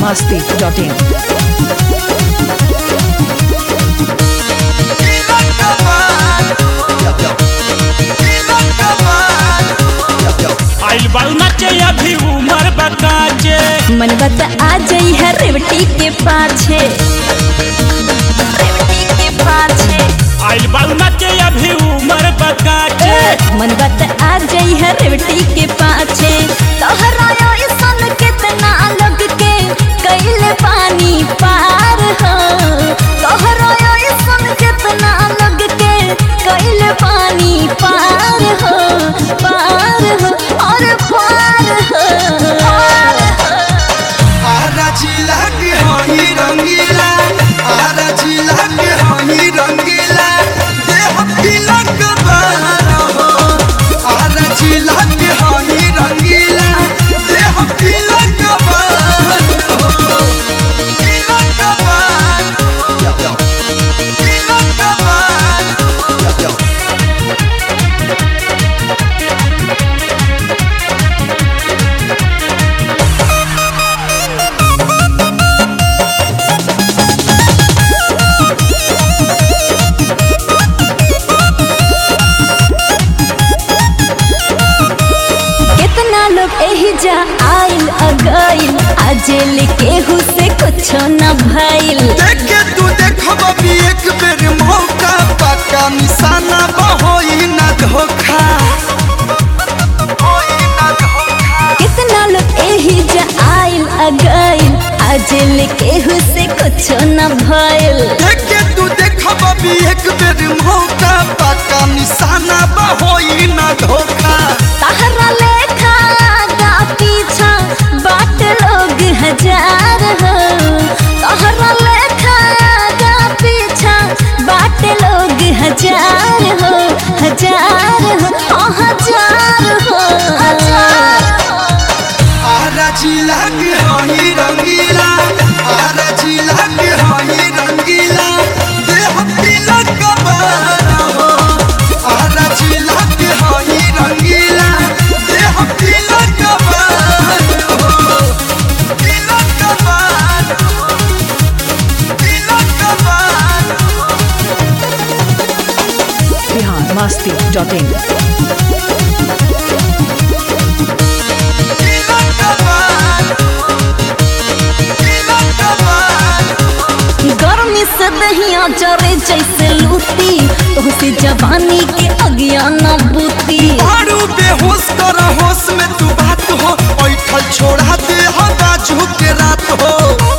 biharmasti.in आइल बारू नाचे अभी उमर बकाचे मन बता आ जाई है रेवटी के पाछे रेवटी के पाछे आइल बारू नाचे अभी उमर बकाचे मन बता आ जाई है रेवटी के पाछे तोहरा ऐसन कितना लोग के कैल पानी पार हो तोहरा ऐसन कितना लोग के कैल पानी पार हो पार हो और पार हो पार हो आरा जिला के हई रंगीला आरा जिला के हई रंगीला देह तिलक बार हो आरा जिला के हई रंगीला देह तिलक बार हो तिलक बार हो तिलक बार हो कितना लोग एही जा आइल अगइल आजेल केहू से कुछ न भइल देखे तू देखब भी एक बेर मौका पक्का निशाना बहोई न धोखा होई न धोखा कितना लोग एही जा आइल अगइल आजेल केहू से कुछ न भइल देखे तू देखब भी एक बेर मौका पक्का निशाना बहोई न धोखा तहरा लेखा आगा पीछा बाट लोग हजार हो तहरा लेखा आगा पीछा बाट लोग हजार हो हजार हो हाँ, हजार हो हजार हो आरा जिला के हई रंगीला आरा जिला के हई रंगीला देह तिलक बार हो आरा जिला के हई रंगीला देह तिलक बार हो तिलक बार हो तिलक बार हो biharmasti.in तिलक बार हो तिलक बार हो गर्मी से दहिया जरे जैसे लूटी तोहसे जवानी के अज्ञान बूती मारू बेहोश कर होश में तू बात हो ऐठल छोड़ा दे हो बाजू के रात हो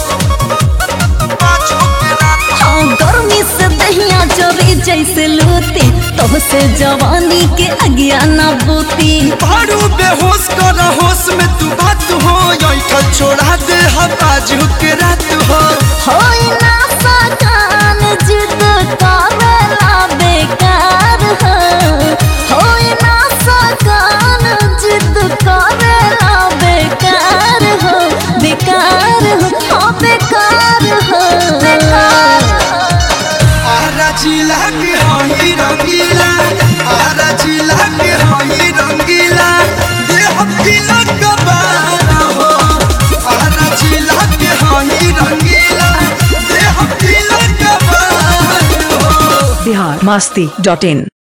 बाजू के रात हो। हाँ गर्मी से दहिया जरे जैसे लूटी तोहसे जवानी के अज्ञान बूती मारू बेहोश कर होश में तू बात हो ऐठल छोड़ा दे हो बाजू के रात हो होई ना सकान जिद करेला बेकार हो होई ना सकान जिद करेला बेकार हो बेकार हो हाँ बेकार हो बेकार हो आरा जिला के हई रंगीला आरा जिला के हई रंगीला देह तिलक बार हो आरा जिला के हई रंगीला देह तिलक बार हो biharmasti.in